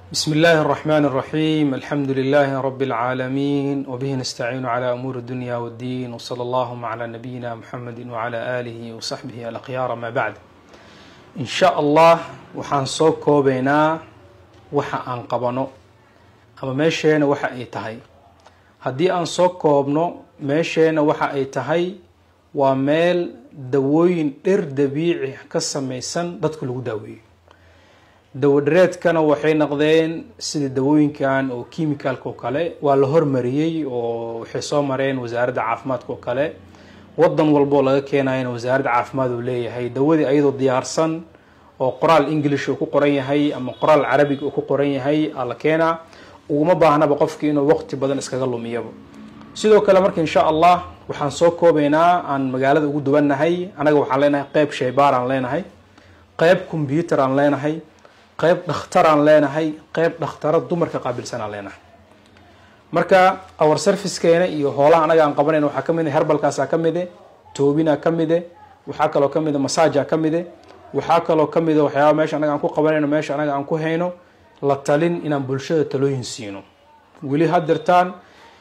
بسم الله الرحمن الرحيم الحمد لله رب العالمين وبه نستعين على أمور الدنيا والدين وصلى اللهم على نبينا محمد وعلى آله وصحبه الأخيار ما بعد إن شاء الله waxaan soo koobaynaa waxa aan qabano ama meesheena waxa ay tahay haddii aan soo koobno meesheena waxa ay tahay waa meel dawooyin dhir dabiici ka samaysan dadka lagu daaweeyo dawadhareedkana waxay noqdeen sida dawooyinkan oo kimicalka oo kale waa la hormariyey oo waxay soo mareen wasaaradda caafimaadka oo kale wadan walboo laga keenayana wasaaradda caafimaad uu leeyahay dawadii ayadoo diyaarsan oo qoraal english uu ku qoran yahay ama qoraal carabiga uu ku qoran yahay aa la keenaa uguma baahnaba qofki inuu waqti badan iskaga lumiyaba sidoo kale marka insha allah waxaan soo koobaynaa aan magaalada ugu duwannahay anaga waxaan leenahay qeyb shaybaar aan leenahay qeyb combyuter aan leenahay qeyb dhakhtar aan leenahay qeyb dhakhtaro dumarka qaabilsan aan leenahay marka our servicekeena iyo hoolaha anaga aan qabanayna waxaa kamid a herbalkaasaa ka mide toobina ka mide waxaa kaloo kamid a massaja ka mide waxaa kaloo kamid a waxyaaba meesha anaga aan ku qabanayno meesha anaga aan ku hayno la talin inaan bulshada talooyin siino weli hadirtaan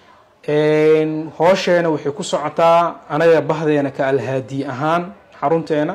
hoosheena waxay ku socotaa anaga bahdeena ka alhaadi ahaan xarunteena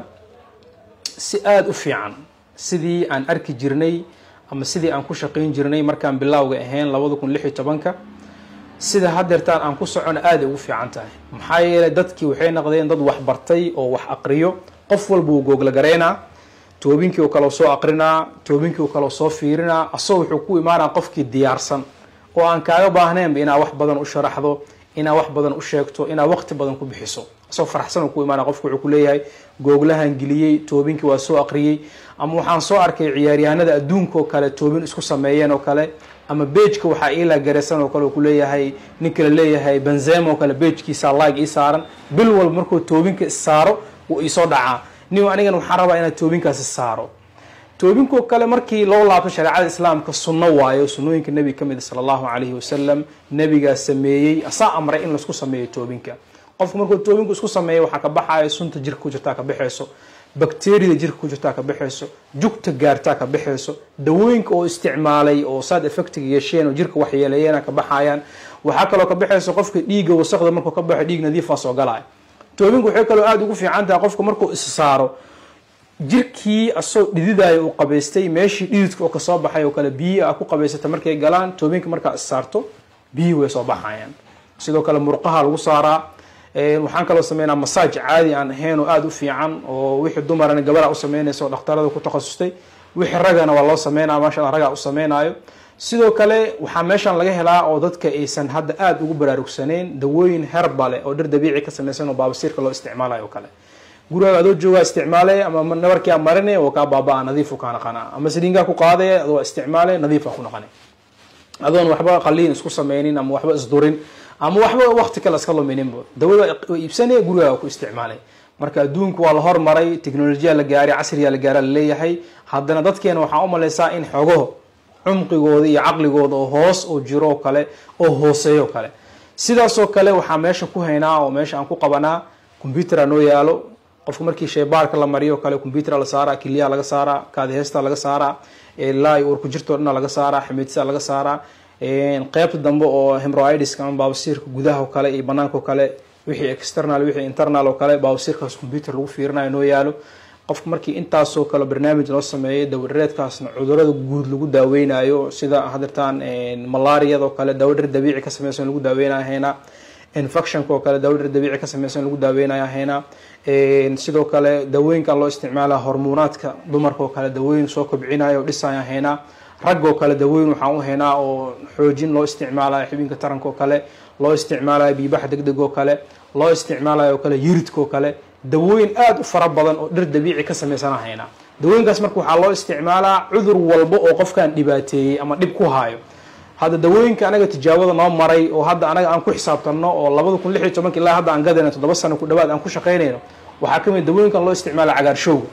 si aada u fiican sidii aan arki jirnay ama sidii aan ku shaqayn jirnay markaan bilaawga ahayn labada kun lix iyo tobanka sida hadeertaan aan ku socono aaday ugu fiican tahay maxaa yeelay dadkii waxay noqdeen dad wax bartay oo wax aqriyo qof walba uu googla garaynaa toobinkii u kaleo soo aqrinaa toobinkii u kaleo soo fiirinaa asagoo wuxuu ku imaanaa qofkii diyaarsan oo aan kaaga baahnaynba inaa wax badan u sharaxdo inaa wax badan u sheegto inaa waqti badan ku bixiso asagoo faraxsan ku imaana qofku wuxuu kuleeyahay googlahan geliyey toobinkii waa soo aqriyey ama waxaan soo arkay ciyaaryahanada adduunka oo kale toobin isku sameeyeen oo kale ama bejka waxaa iila garaysan oo kale kuleeyahay ninka la leeyahay benzema oo kale bejkiisa like ii saaran bil walba markuu toobinka issaaro wuu iisoo dhacaa nin anigan waxaan rabaa inaad toobinkaasi saaro toobinko kale markii loo laabto shareecada islaamka sunno waayo sunnooyinka nebiga kamid sala allahu calayhi wasalam nebigaa sameeyey asaa amray in laisku sameeyo toobinka qofku markuu toobinku isku sameeya waxaa ka baxayo sunta jirka ku jirtaa ka baxayso bacteriyada jirka ku jirtaa ka baxayso jugta gaartaa ka baxayso dawooyinka oo isticmaalay oo saad effectiga yeesheen oo jirka waxyeeleeyeen ka baxayaan waxaa kaloo ka baxayso qofka dhiigga wasaqda markuu ka baxo dhiig nadiifa soo galaya toobinku waxay kaloo aada ugu fiican tahay qofka markuu is saaro jirkii asagoo dhididayo uu qabaystay meeshii dhididka oo kasoo baxay oo kale biyi a ku qabaysata markay galaan toobinka markaa is saarto biyi way soo baxayaan sidoo kale murqaha lagu saaraa waxaan kaloo sameynaa masaaj caadi aan ahayn oo aada u fiican oo wixii dumarana gabadha u sameynaysa oo dhakhtarada ku takhasustay wixii ragana waa loo sameynaya maasha alla ragaa u sameynaayo sidoo kale waxaa meeshan laga helaa oo dadka aysan hadda aada ugu baraarugsaneyn dawooyin herbale oo dhir dabiici ka samaysan oo baabasiirka loo isticmaalayo o kale gurigaaga adoo joogaa isticmaalay ama nabarkia marinay oo kaa baaba-a nadiifu kaa naqana ama saliinkaa ku qaaday adoo isticmaalay nadiifa ku naqanay adoon waxba qaliin isku sameynin ama waxba isdurin ama waxba waqti kale iska lumininba dawada iibsanaya gurigaaga ku isticmaalay marka adduunku waa la hormaray technolojiya la gaaray casriyaa la gaara laleeyahay haddana dadkeena waxaa u malaysaa in xogo cumqigooda iyo caqligooda oo hoos oo jiro oo kale oo hooseeyo kale sidaasoo kale waxaa meesha ku haynaa oo meesha aan ku qabanaa combyutera noo yaalo qofka markii shaybaarka la mariyo o kale combyutera la saaraa kiliyaa laga saaraa kaadiheysta laga saaraa ilaa iyo urku jirtoo dhana laga saaraa ximiidsa laga saaraa qeybta dambe oo hemroidiska ama baabasiirka gudaha oo kale iyo banaanka oo kale wixii external wixii internal oo kale baabasiirkaas combyuter lagu fiirinayo noo yaalo qofka markii intaasoo kale barnaamij loo sameeyay dawadhareedkaasna cudurada guud lagu daaweynayo sida hadirtaan malaariyada oo kale dawadhar dabiici ka sameysan lagu daaweynayo haynaa infectionka oo kale dawadhar dabiici ka sameysan lagu daaweynayo haynaa sidoo kale dawooyinkan loo isticmaala hormoonaadka dumarka oo kale dawooyin soo kobcinayo o dhisaya haynaa rag oo kale dawooyin waxaan u haynaa oo xoojin loo isticmaalayo xibinka taranka oo kale loo isticmaalayo biibaxa deg deg oo kale loo isticmaalayo oo kale yiridka oo kale dawooyin aada u fara badan oo dhir dabiici ka samaysana haynaa dawooyinkaas marka waxaa loo isticmaalaa cudur walba oo qofkaan dhibaateeyey ama dhib ku haayo hadda dawooyinka anaga tijaabada noo maray oo hadda anaga aan ku xisaabtanno oo labada kun lix iyo tobanka ilaa hadda aan gadayno toddoba sano ku dhawaad aan ku shaqaynayno waxaa kamid dawooyinkan loo isticmaala cagaarshowga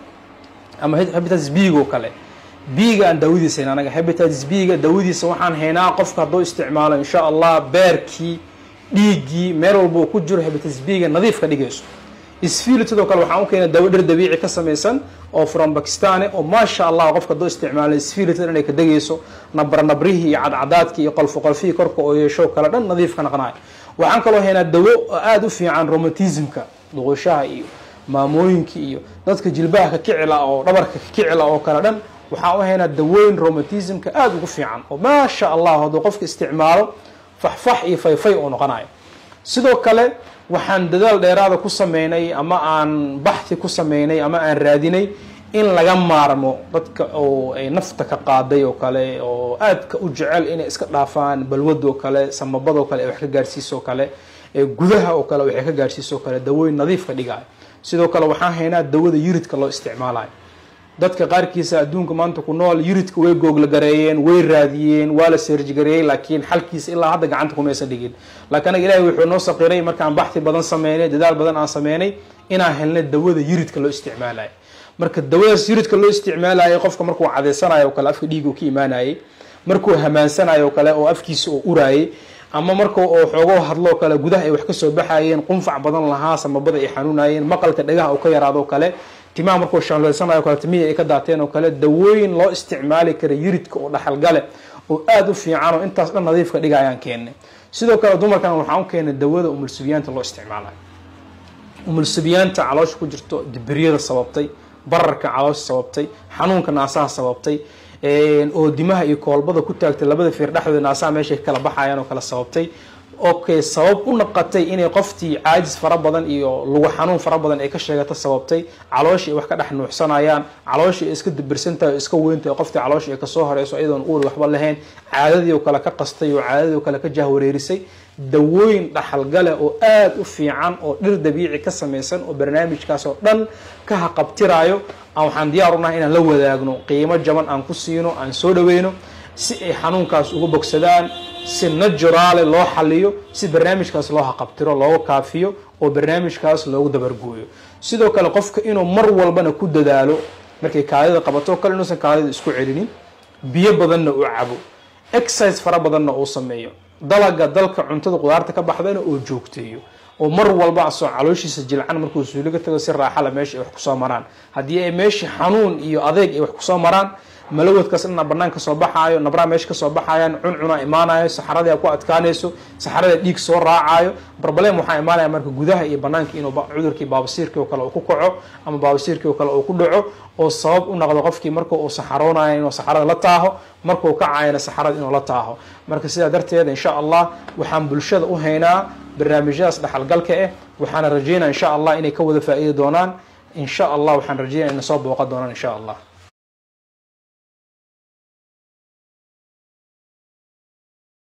ama hepatitis b oo kale biiga aan daawadiisa hayn anaga hepatitis b-ga daawadiisa waxaan haynaa qofka hadduu isticmaalo insha allah beerkii dhiiggii meel walba uu ku jiro hepatitis b-ga nadiif ka dhigayso isfiil sidoo kale waxaan u keenay dawo dhir dabiici ka samaysan oo from bakistan oo maasha allah qofka doo isticmaalay isfiilita inay ka degayso nabra nabrihii iyo cadcadaadkii iyo qolfo qolfihii korka oo yeesho kale dhan nadiif ka naqnayo waxaan kaloo haynaa dawo oo aada u fiican romatismka duqushaha iyo maamooyinka iyo dadka jilbaha ka kicila oo dhabarka ka kicila oo kale dhan waxaan u haynaa dawooyin romatismka aada ugu fiican oo maasha allah hadduu qofka isticmaalo faxfax iyo fayfay uu noqonayo sidoo kale waxaan dadaal dheeraada ku sameynay ama aan baxthi ku sameynay ama aan raadinay in laga maarmo dadka oo ay nafta ka qaaday oo kale oo aadka u jecel inay iska dhaafaan balwadoo kale samabadoo kale ay wax ka gaarsiisoo kale ee gudaha oo kale waxay ka gaarsiisoo kale dawooyin nadiif ka dhigayo sidoo kale waxaan haynaa dawada yuridka loo isticmaalayo dadka qaarkiisa adduunka maanta ku nool yuridka way googlagareeyeen way raadiyeen waa la seerjigareeyey laakiin xalkiisa ilaa hadda gacanta kumaysan dhigin laakiin anaga ilahay wuxuu noo saqiray markaan baxthi badan sameynay dadaal badan aan sameynay inaan helnay dawada yuridka loo isticmaalayo marka dawadaas yuridka loo isticmaalayo qofka markuu cadeysanayo o kale afka dhiiga ka imaanayay markuu hamaansanayo o kale oo afkiisa oo uraayay ama marka oo xoogoo hadloo kale gudaha ay wax kasoo baxayeen qunfac badan lahaa samabada ay xanuunayeen maqalka dhagaha oo ka yaraado kale timaha markuu shanleysanayo kale timihii ay ka daateen oo kale dawooyin loo isticmaali kara yuridka oo dhaxalgale oo aada u fiican oo intaas dhan nadiifka dhiga ayaan keennay sidoo kale dumarkan waxaan u keenay dawada umulsubiyaanta loo isticmaalayo umulsubiyaanta caloosha ku jirto dibiryada sababtay bararka caloosha sababtay xanuunka naasaha sababtay oo dimaha iyo koolbada ku taagtay labada fiir dhexdooda naasaha meeshay kala baxayaan oo kala sababtay okay sabab u naqatay inay qoftii caajis fara badan iyo lugu xanuun fara badan ay ka sheegato sababtay calooshii ay wax ka dhex nuuxsanayaan calooshii ay iska dibirsantahay oo iska weyntahay qoftii calooshii ay kasoo horeyso iyadoon uur waxba lahayn caadadii oo kale ka qastay oo caadadii oo kale ka jahwareerisay dawooyin dhaxalgale oo aada u fiican oo dhir dabiici ka samaysan oo barnaamijkaas oo dhan ka haqabtiraayo waxaan diyaar unahay inaan la wadaagno qiimo jaban aan ku siino aan soo dhaweyno si ay xanuunkaas uga bogsadaan si naturaale loo xaliyo si barnaamijkaas loo haqabtiro looga kaafiyo oo barnaamijkaas loogu dabargooyo sidoo kale qofka inuu mar walbana ku dadaalo markay kaadida qabato kale inuusan kaadida isku celinin biyo badanna uu cabo exercise fara badanna uu sameeyo dalaga dalka cuntada qudaarta ka baxdana oo joogteeyo oo mar walba asoo calooshiisa jilcan markuu suuliga tago si raaxala meesha ay wax kusoo maraan haddii ay meeshii xanuun iyo adeeg ay wax kusoo maraan malawadkaas dhana banaan kasoo baxaayo nabraa meesha kasoo baxayaan cuncuna imaanayo saxaradii ku adkaanayso saxarada dhiig soo raacayo barbalem waxaa imaanaya marka gudaha iyo banaanka inuu cudurkii baabasiirkii oo kale uu ku kaco ama baabasiirkii oo kale uu ku dhaco oo sabab u noqdo qofkii marka uu saxaroonayo inuu saxarada la taaho markuu kacayana saxarada inuu la taaho marka sidaa darteed insha allah waxaan bulshada u haynaa barnaamijyadaas dhaxalgalka ah waxaana rajeynaya insha allah inay ka wada faa'iidi doonaan insha allah waxaan rajeynaya inay soo booqan doonaan insha allah